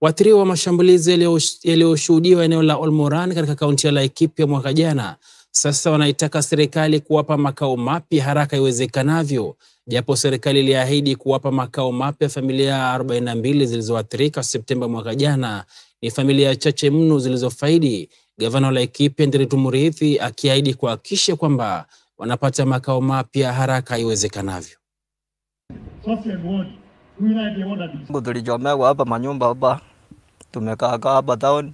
Waathiriwa wa mashambulizi yaliyoshuhudiwa eneo la Olmoran katika kaunti ya Laikipia mwaka jana sasa wanaitaka serikali kuwapa makao mapya haraka iwezekanavyo. Japo serikali iliahidi kuwapa makao mapya familia 42 zilizoathirika Septemba mwaka jana, ni familia chache mno zilizofaidi. Gavana wa Laikipia Nderitu Muriithi akiahidi kuhakikisha kwamba wanapata makao mapya haraka iwezekanavyo. Tulichomewa hapa manyumba hapa, tumekaa hapa town,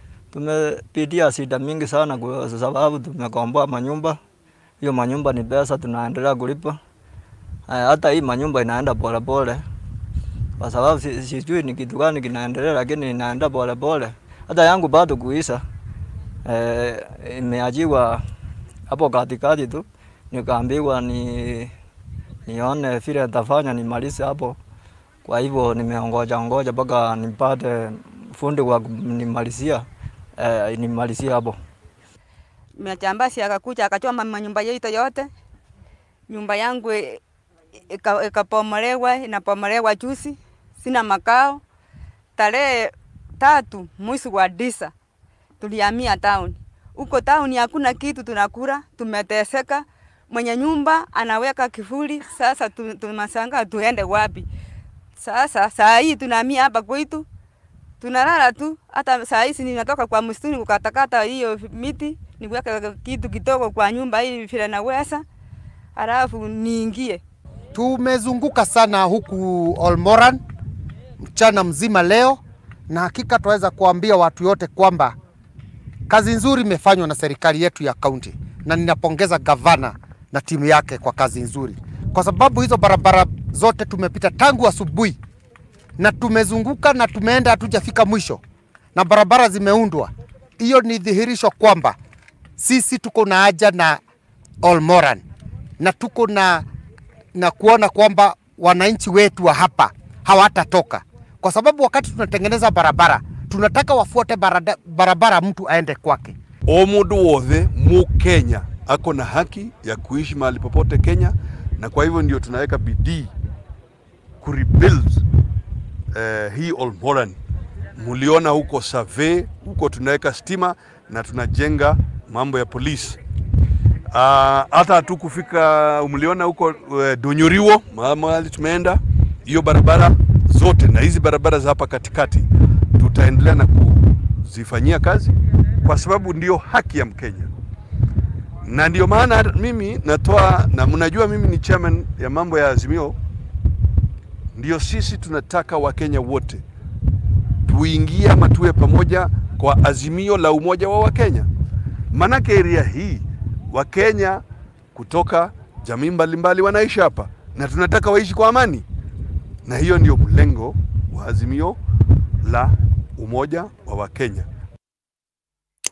tumepitia shida mingi sana kwa sababu tumekomboa manyumba. Hiyo manyumba ni pesa tunaendelea kulipa. Hata hii manyumba inaenda polepole kwa sababu sijui ni kitu gani kinaendelea, lakini inaenda polepole. Hata yangu bado kuisha, e, imeajiwa hapo katikati tu, nikaambiwa ni nione vile nitafanya nimalize hapo. Kwa hivyo nimeongoja ngoja mpaka nipate fundi wa nimalizia eh, nimalizia hapo. Majambazi akakuja akachoma manyumba yetu yote. Nyumba yangu ikapomolewa, inapomolewa juzi, sina makao. Tarehe tatu mwezi wa tisa tulihamia town. Huko town hakuna kitu tunakula, tumeteseka. Mwenye nyumba anaweka kifuli, sasa tunashangaa tuende wapi? Sasa saa hii tunahamia hapa kwetu, tunalala tu. Hata saa hizi ninatoka kwa msituni kukatakata hiyo miti niweke kitu kidogo kwa nyumba hii vile naweza, halafu niingie. Tumezunguka sana huku Olmoran mchana mzima leo, na hakika tunaweza kuambia watu yote kwamba kazi nzuri imefanywa na serikali yetu ya kaunti, na ninapongeza gavana na timu yake kwa kazi nzuri, kwa sababu hizo barabara zote tumepita tangu asubuhi na tumezunguka na tumeenda, hatujafika mwisho na barabara zimeundwa. Hiyo ni dhihirisho kwamba sisi tuko na haja na Olmoran na tuko na, na kuona kwamba wananchi wetu wa hapa hawatatoka, kwa sababu wakati tunatengeneza barabara tunataka wafuate barada, barabara mtu aende kwake. O mundu wothe mu Kenya ako na haki ya kuishi mahali popote Kenya, na kwa hivyo ndio tunaweka bidii kurebuild eh, hii Olmoran. Muliona huko Save, huko tunaweka stima na tunajenga mambo ya polisi. Hata uh, tu kufika mliona huko uh, Donyoriwo mahali tumeenda, hiyo barabara zote na hizi barabara za hapa katikati tutaendelea na kuzifanyia kazi kwa sababu ndio haki ya Mkenya, na ndio maana mimi natoa, na mnajua mimi ni chairman ya mambo ya Azimio. Ndio sisi tunataka Wakenya wote tuingie ama tuwe pamoja kwa azimio la umoja wa Wakenya, manake area hii Wakenya kutoka jamii mbalimbali wanaishi hapa na tunataka waishi kwa amani, na hiyo ndio mlengo wa azimio la umoja wa Wakenya.